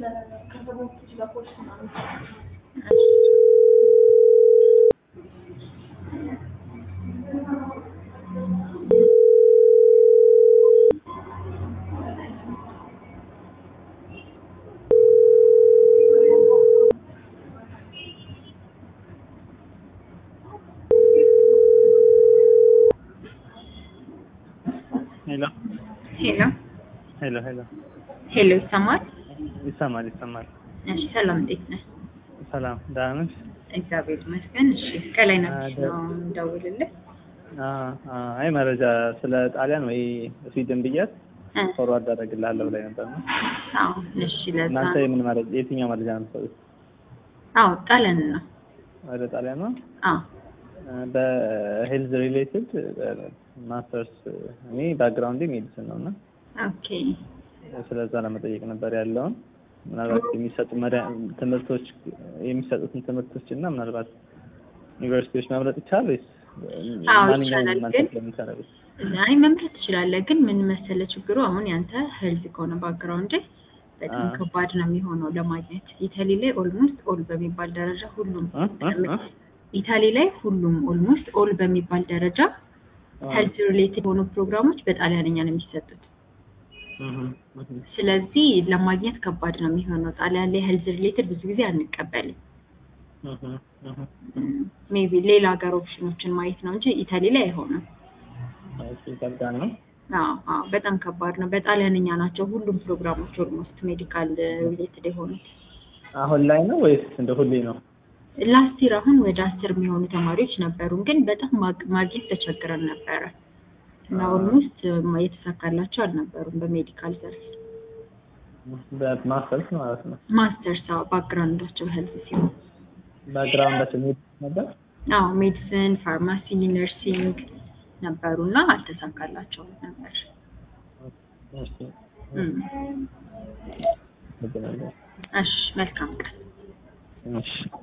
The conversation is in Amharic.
ሄሎ ሄሎ ሄሎ ሄሎ ሄሎ፣ ይሰማል? ይሰማል ይሰማል። እሺ፣ ሰላም እንዴት ነህ? ሰላም ደህና ነሽ? እግዚአብሔር ይመስገን። እሺ፣ ከላይ ነች ደ- ነው እንደውልልህ። አ- አ- አይ መረጃ ስለ ጣሊያን ወይ ስዊድን ብያት እ፣ ፎርዋርድ አደርግልሃለሁ ብላኝ ነበር ነው። አዎ፣ እሺ፣ ለዛ እናንተ የምን መረጃ የትኛው መረጃ ነው የምትሰጡት? አዎ፣ ጣሊያን ነው። ወደ ጣሊያን ነው? አዎ፣ በሄልዝ ሪሌትድ ማስተርስ እኔ ባክግራውንድ ሜዲሲን ነው እና ኦኬ፣ ስለዛ ለመጠየቅ ነበር ያለውን ምናልባት የሚሰጡ መሪያ- ትምህርቶች የሚሰጡትን ትምህርቶች እና ምናልባት ዩኒቨርሲቲዎች መምረጥ ይቻላል ወይስ አዎ፣ ማንኛውም ይቻላል፣ እናንተ ግን- ስለምትሰሩት? አይ መምረጥ ትችላለህ፣ ግን ምን መሰለህ ችግሩ አሁን ያንተ ሄልዝ ከሆነ ባክግራውንድ በጣም አ። ከባድ ነው የሚሆነው ለማግኘት። ኢታሊ ላይ ኦልሞስት ኦል በሚባል ደረጃ ሁሉም እ? እ? እ? ኢታሊ ላይ ሁሉም ኦልሞስት ኦል በሚባል ደረጃ ሄልዝ ሪሌትድ የሆኑ ፕሮግራሞች በጣሊያንኛ ነው የሚሰጡት። እህ፣ እህ፣ ስለዚህ ለማግኘት ከባድ ነው የሚሆነው። ጣሊያን ላይ ሄልዝ ሪሌትድ ብዙ ጊዜ አንቀበልም። እህ፣ እህ። ሜቢ ሌላ ሀገር ኦፕሽኖችን ማየት ነው እንጂ ኢታሊ ላይ አይሆንም። እሺ፣ ይከብዳል ነው። አዎ አዎ፣ በጣም ከባድ ነው። በጣሊያንኛ ናቸው ሁሉም ፕሮግራሞች ኦልሞስት ሜዲካል ሪሌትድ የሆኑት። አሁን ላይ ነው ወይስ እንደ ሁሌ ነው? ላስት ይር አሁን ወደ አስር የሚሆኑ ተማሪዎች ነበሩን፣ ግን በጣም ማግ- ማግኘት ተቸግረን ነበረ እና ኦልሞስት የተሳካላቸው አልነበሩም በሜዲካል ዘርፍ። በማስተርስ ማለት ነው። ማስተርስ አዎ፣ ባክግራውንዳቸው ሄልዝ ሲሆን ባክግራውንዳቸው ሜዲሲን ነበር። አዎ ሜዲሲን፣ ፋርማሲ፣ ነርሲንግ ነበሩ እና አልተሳካላቸውም ነበር። እሺ፣ እም። አመሰግናለሁ። እሺ መልካም ቀን። እሺ